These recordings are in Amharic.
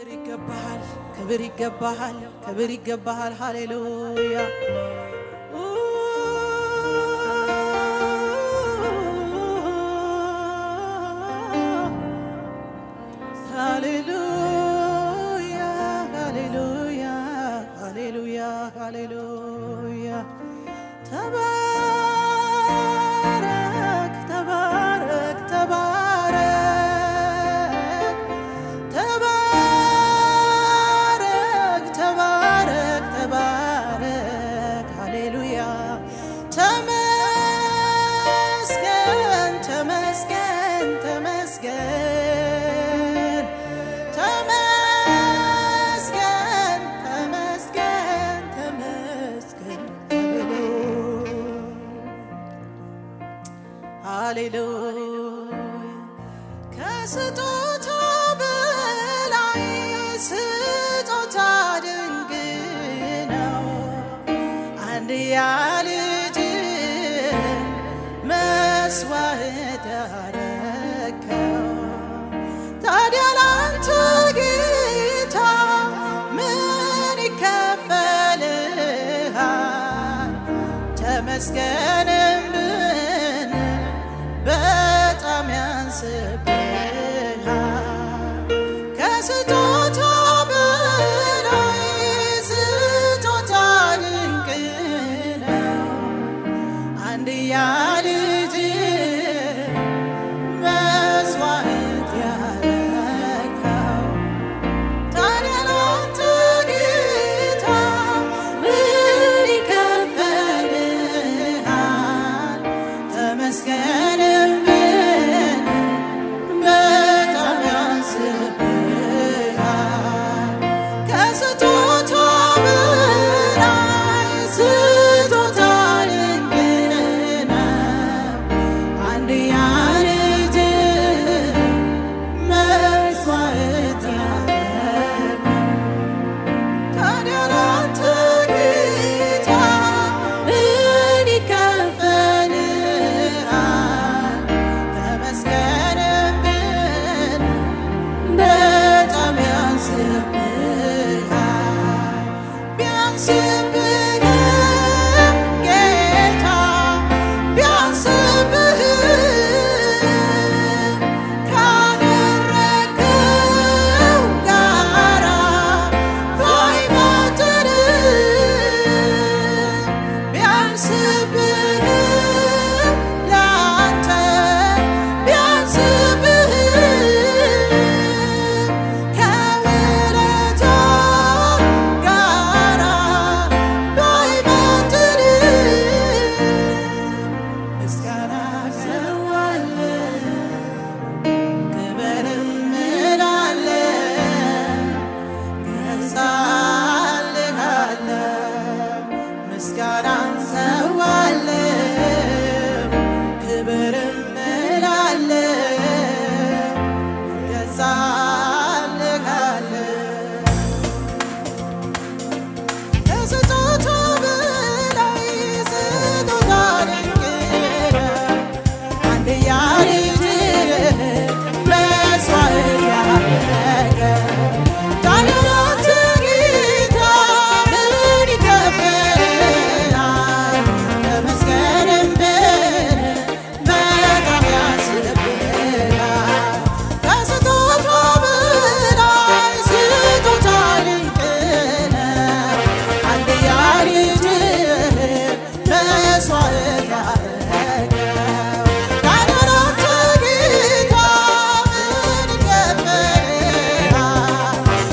ክብር ይገባሃል፣ ክብር ይገባሃል፣ ክብር ይገባሃል። ሃሌሉያ ሃሌሉያ ሃሌሉያ ሃሌሉያ ሃሌሉያ ተባረክ ተባረክ ተባረክ ተባረክ ተባረክ ተባረክ ሃሌሉያ ተመስገን ተመስገን ተመስገን ተመስገን ተመስገን ተመስገን ሃሌሉያ ከስጦታ በላይ ስጦታ ድንቅ ነው። አንድያ ልጅ መስዋዕት ያረከው ታዲያ ላንተ ጌታ ምን ይከፈልሃል? ተመስገንም ብን በጣም ያንስብሃል። ከስጦታ በላይ ስጦታ ድንቅ ነው። አንድያ ልጅ መስዋዕት ያረከው ታዲያ ላንተ ጌታ ምን ይከፈልሃል? ተመስገንም ብን በጣም ያንስብሃል። ከስጦታ በላይ ስጦታ ድንቅ ነው። አንድያ ልጅ መስዋዕት ያደረገው ታዲያ ላንተ ጌታ ምን ይከፈልሃል? ተመስገንም ብን በጣም ያንስብሃል። ቢያንስብህም ጌታ ቢያንስብህም ካደረግከው ጋራ ባይመጥንም ቢያንስብህም ላንተ ቢያንስብህም ከውለታ ጋራ ባይመጥንም ምስጋና ሰዋለን ክብርም እላለን ገዛልሃለን ምስጋናን ሰዋለን ክብርም እላለን ገዛልሃለን ከስጦታ በላይ ስጦታ ድንቅ ነው። አንድያ ልጅህን መስዋዕት ያደረገ ታዲያ ላንተ ጌታ ምን ይከፈልሃል? ተመስገንም ብን በጣም ያንስብሃል። ከስጦታ በላይ ስጦታ ድንቅ ነው። አንድያ ልጅህን መስዋዕት ያደረገው ታዲያ ላንተ ጌታ ምን ይከፈልሃል?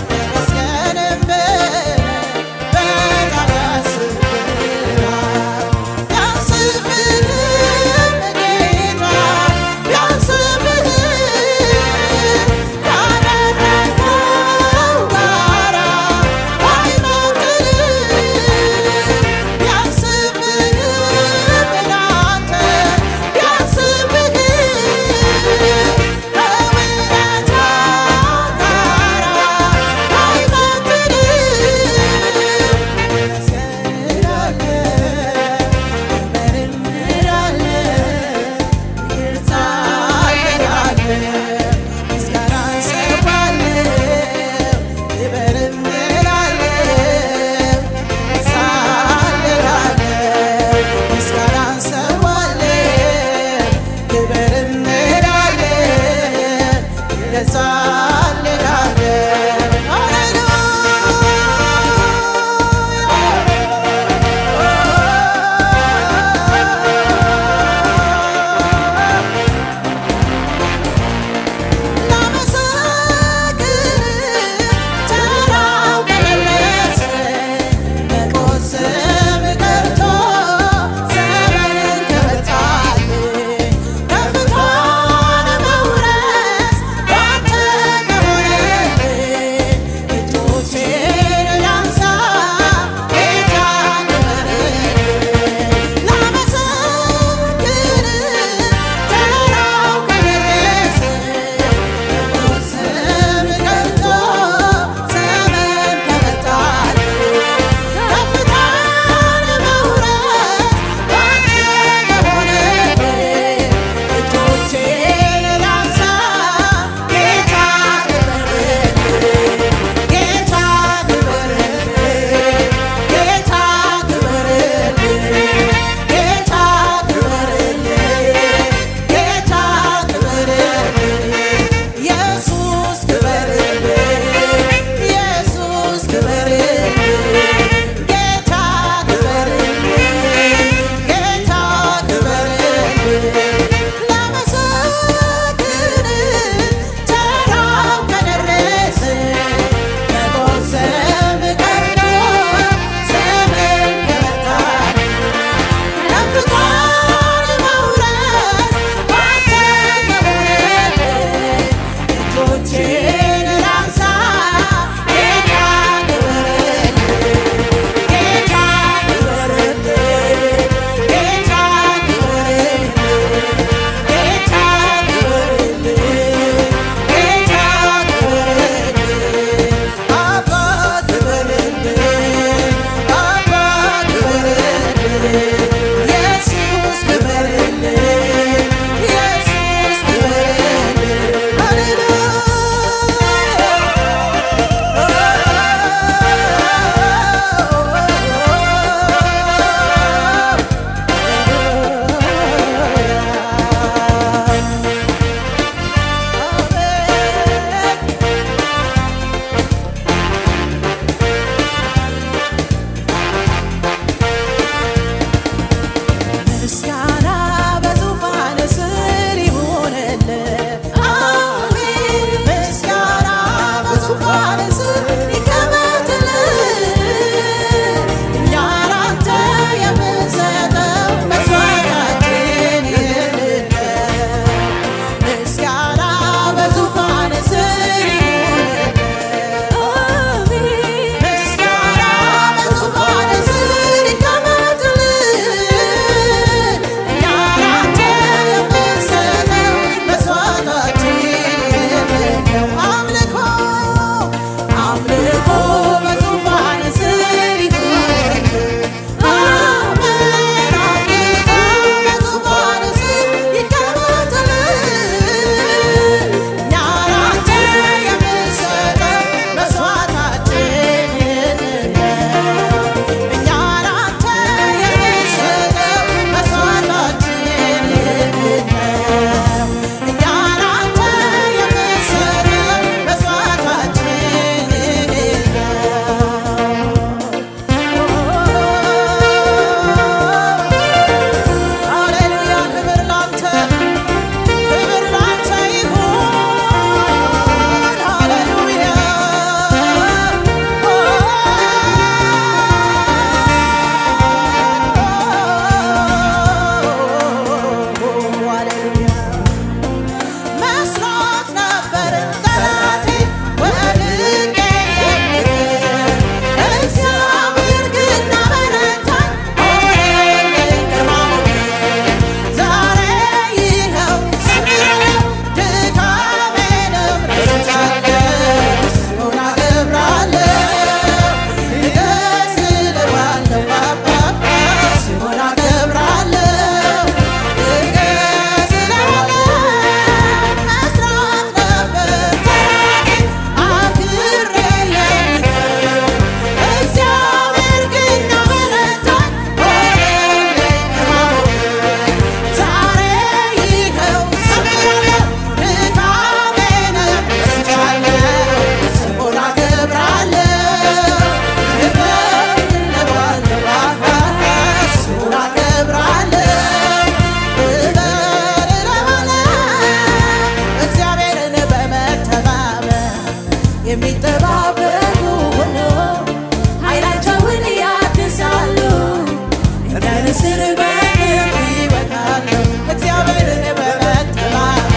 የሚጠባበቁ ሁሉ ኃይላቸውን ያድሳሉ እንደ ንስር በክንፍ ይወጣሉ እግዚአብሔርን በመጠባበቅ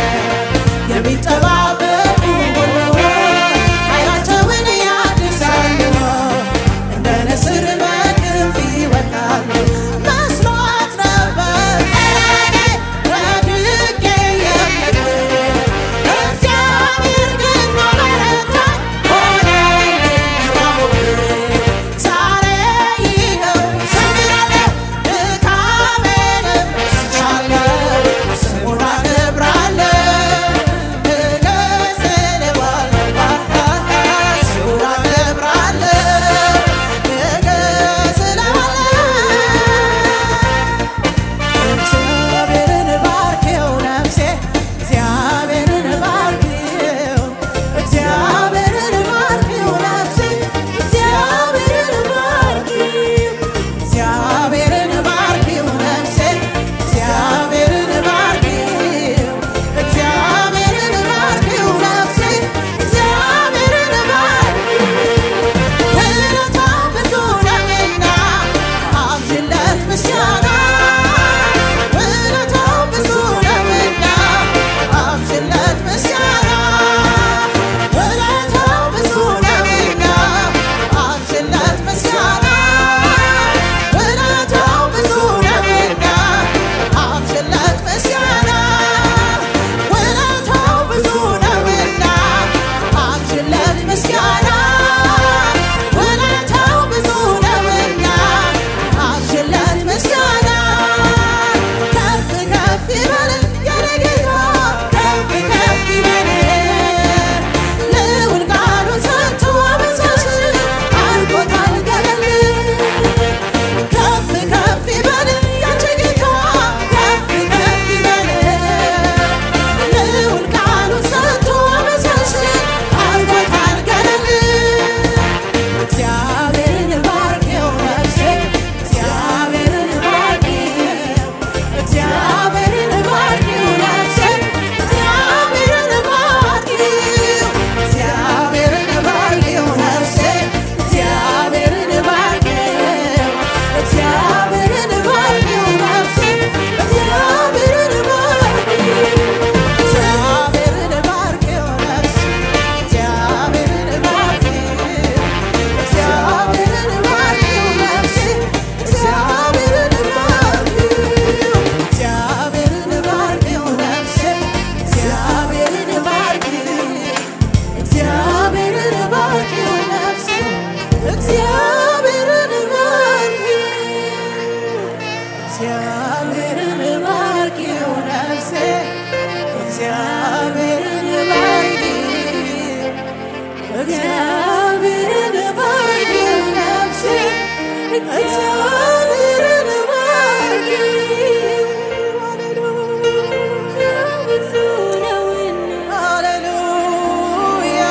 የሚጠባበቁ ሁሉ ኃይላቸውን ያድሳሉ እንደ ንስር በክንፍ ይወጣሉ መስሎት ነበር ጠላቴ ወድቄ የምጥል እግዚአብሔር ግን ማበረታኝ ሆነልኝ ሞገስ ዛሬ ይኸው ዘምራለሁ ድካሜንም ረስቻለሁ ስሙን አከብራለሁ እገስለዋለሁ ስሙን አከብራለሁ እገስለዋለሁ እግዚአብሔርን ባርኪው ነፍሴ እግዚአብሔርን ባርኪው እግዚአብሔርን ባርኪው ነፍሴ እግዚአብሔርን ባርኪው እግዚአብሔርን ባርኪው ነፍሴ እግዚአብሔርን ባርኪው እግዚአብሔርን ባርኪው ነፍሴ እግዚአብሔርን ባርኪው ውለታው ብዙ ነውና አብዥለት ምስጋና ውለታው ብዙ ነውና አብዥለት ምስጋና ውለታው ብዙ ነውና አብዥለት ምስጋና ውለታው ብዙ ነውና አብዥለት ምስጋና ውለታው ብዙ ነውና አብዥለት ምስጋና ውለታው ብዙ ነውና አብዥለት ምስጋና ከፍ ከፍ ይበል የኔ ጌታ ከፍ ከፍ ይበል ልዑል ቃሉን ሰጥቶ አበዛሽ አድርጎታል ገለል ከፍ ከፍ ይበል ያንቺ ጌታ ከፍ ከፍ ይበል ልዑል ቃሉን ሰጥቶ አበዛሽ አድርጎታል ገለል እግዚአብሔርን ባርኪው ነፍሴ እግዚአብሔርን ባርኪው እግዚአብሔርን ባርኪው ነፍሴ እግዚአብሔርን ባርኪው እግዚአብሔርን ባርኪው ነፍሴ እግዚአብሔርን ባርኪው እግዚአብሔርን ባርኪው ነፍሴ እግዚአብሔርን ባርኪው እግዚአብሔርን ባርኪው ነፍሴ እግዚአብሔርን ባርኪው እግዚአብሔርን ባርኪው ነፍሴ እግዚአብሔርን ባርኪው እግዚአብሔርን ባርኪው ነፍሴ እግዚአብሔርን ባርኪው እግዚአብሔርን ባርኪው ነፍሴ እግዚአብሔርን ባርኪው እግዚአብሔርን ባርኪው ነፍሴ እግዚአብሔርን ባርኪው እግዚአብሔርን ባርኪው ነፍሴ እግዚአብሔርን ባርኪው ሃሌሉያ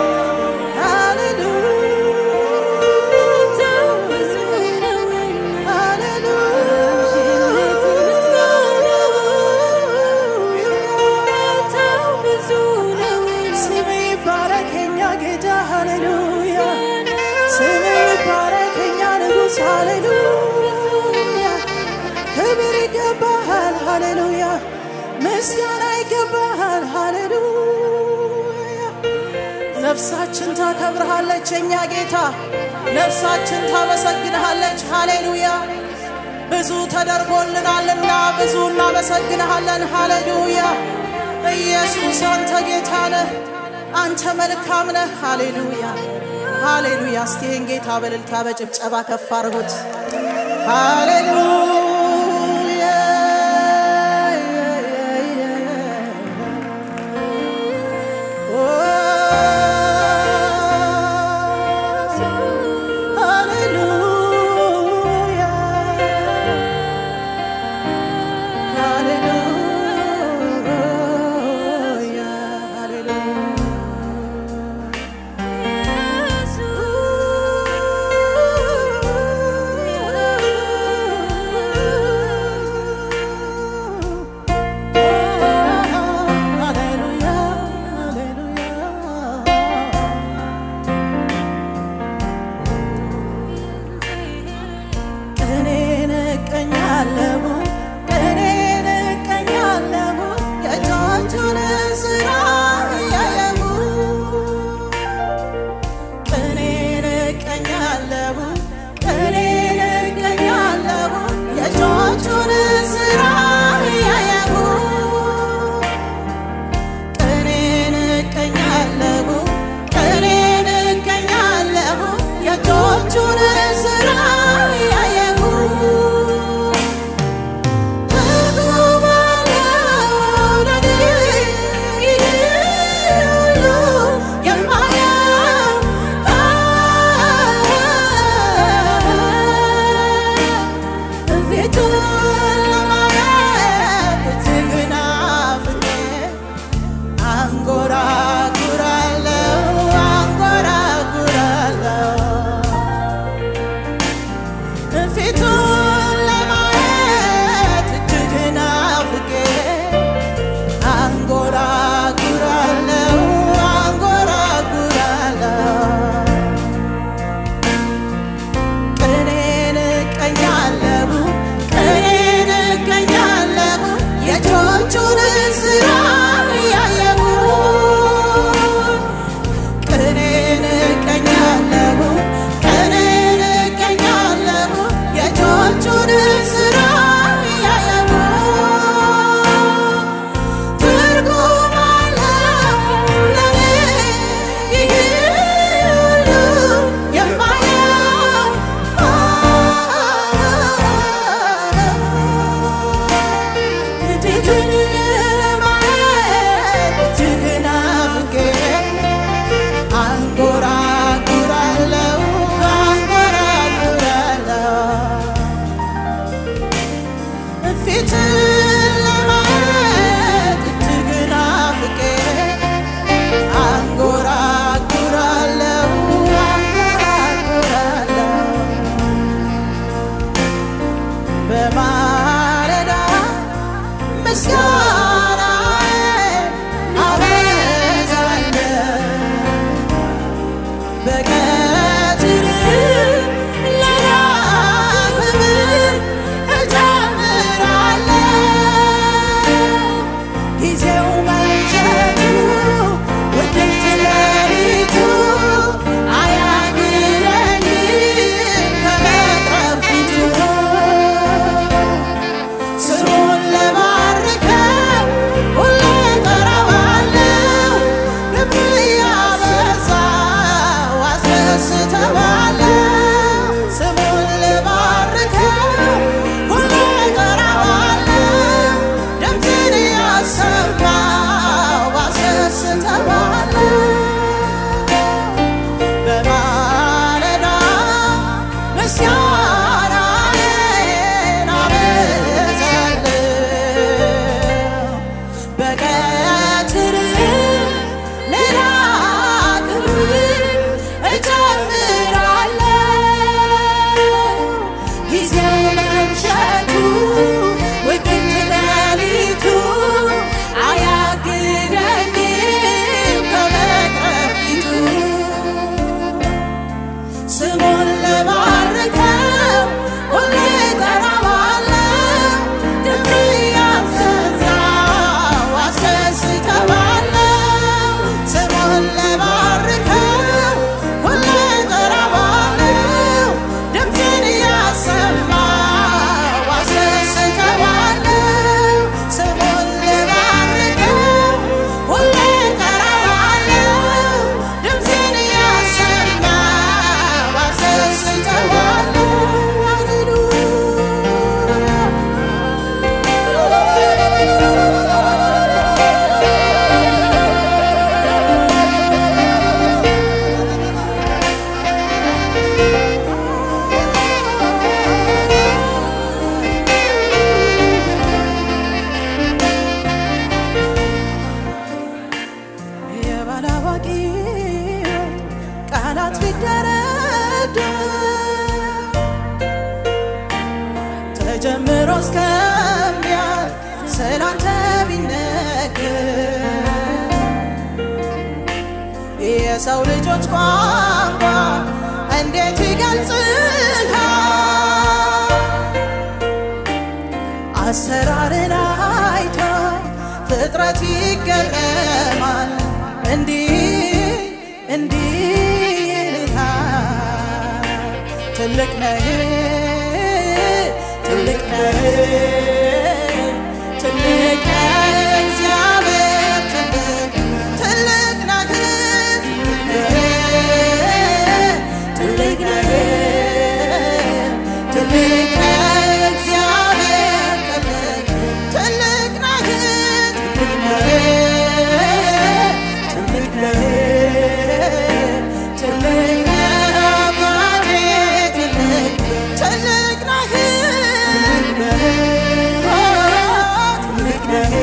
ስም ይባረክ የኛ ጌታ ሃሌሉያ ስም ይባረክ የኛ ንጉሥ ሃሌሉያ ክብር ይገባሃል ሃሌሉያ ምስጋና ይገባሃል ሃሌሉያ ነፍሳችን ታከብርሃለች የኛ ጌታ ነፍሳችን ታመሰግንሃለች ሃሌሉያ ብዙ ተደርጎልናልና ብዙ እናመሰግንሃለን ሃሌሉያ ኢየሱስ አንተ ጌታ ነህ አንተ መልካም ነህ ሃሌሉያ ሃሌሉያ እስቲ ይህን ጌታ በእልልታ በጭብጨባ ከፍ አድርጉት ሃሌሉያ ሃሌሉያ ቃላት ቢደረደር ተጀምሮ እስከሚያልቅ ስላንተ ቢነገር የሰው ልጆች ቋንቋ እንዴት ይገልጽሃል? አሰራርን አይቶ ፍጥረት ይገረማል። እንዲህ እንዲህ ይልሃል ትልቅ ነህ ትልቅ ነህ ትልቅ ነህ እግዚአብሔር ትልቅ ትልቅ ነህ ትልቅ ነህ ትልቅ ነህ እግዚአብሔር ትልቅ ትልቅ ነህ ትልቅ ነህ ትልቅ ነህ ትልቅ ነህ አባቴ ትልቅ ትልቅ ነህ ትልቅ ነህ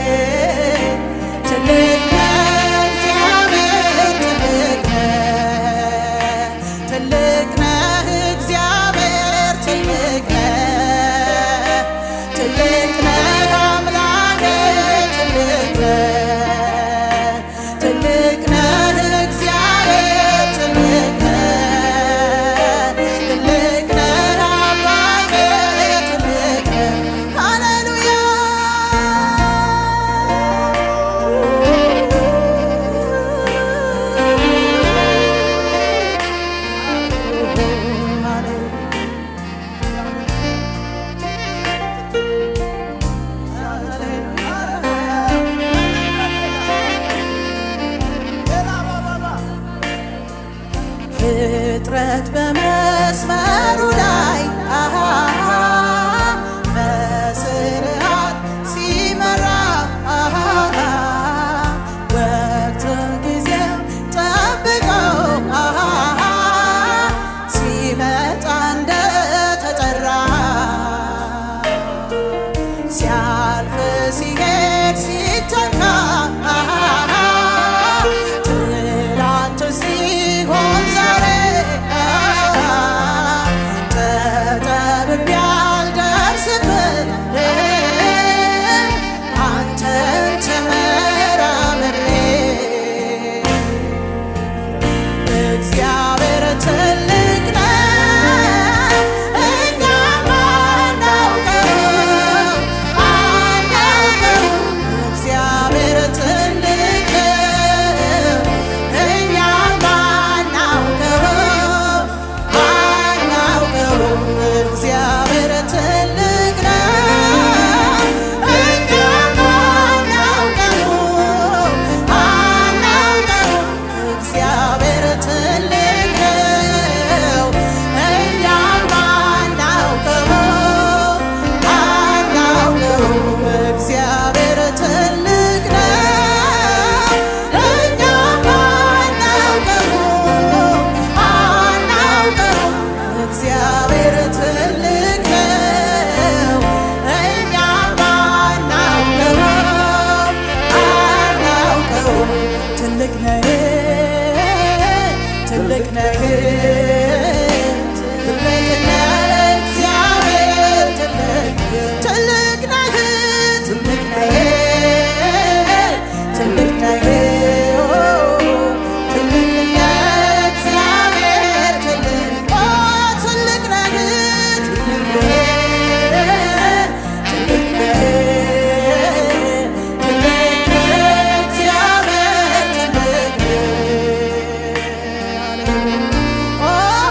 ትልቅ ነህ እግዚአብሔር ትልቅ ነህ ትልቅ ነህ እግዚአብሔር ትልቅ ነህ ትልቅ ነህ አምላኬ ትልቅ ነህ ትልቅ ነህ እግዚአብሔር ትልቅ ነህ ትልቅ ነህ አባቴ ትልቅ ነህ ሃሌሉያ ፍጥረት በመስመሩ ላይ አሃ በስርዓት ሲመራ አሃ ወቅቱን ጊዜው ጠብቀው አሃ ሲመጣ እንደተጠራ ሲያልፍ ሲሄድ ሲተካ ትላንት ሲሆን ዛሬ ተጠብቤ አልደርስብህ አንተን ተመራምሬ እግዚአብሔር ትልቅ ነው፣ እኛ ማናውቀው አናውቀው። እግዚአብሔር ትልቅ ነው፣ እኛ ማናውቀው አናውቀው። እግዚአብሔር ትልቅ ነው፣ እኛ ማናውቀው አናውቀው። እግዚአብሔር ትልቅ ነው፣ እኛ ማናውቀው አናውቀው። እግዚአብሔር ትልቅ ነው፣ እኛ ማናውቀው አናውቀው። እግዚአብሔር ትልቅ ነው፣ እኛ ማናውቀው አናውቀው። ትልቅ ነህ ትልቅ ነህ ትልቅ ነህ እግዚአብሔር ትልቅ ትልቅ ነህ ትልቅ ነህ ትልቅ ነህ ኦ ትልቅ ነህ እግዚአብሔር ትልቅ ኦ ትልቅ ነህ ትልቅ ነህ ትልቅ ነህ ትልቅ ነህ እግዚአብሔር ትልቅ ነህ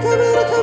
ክብር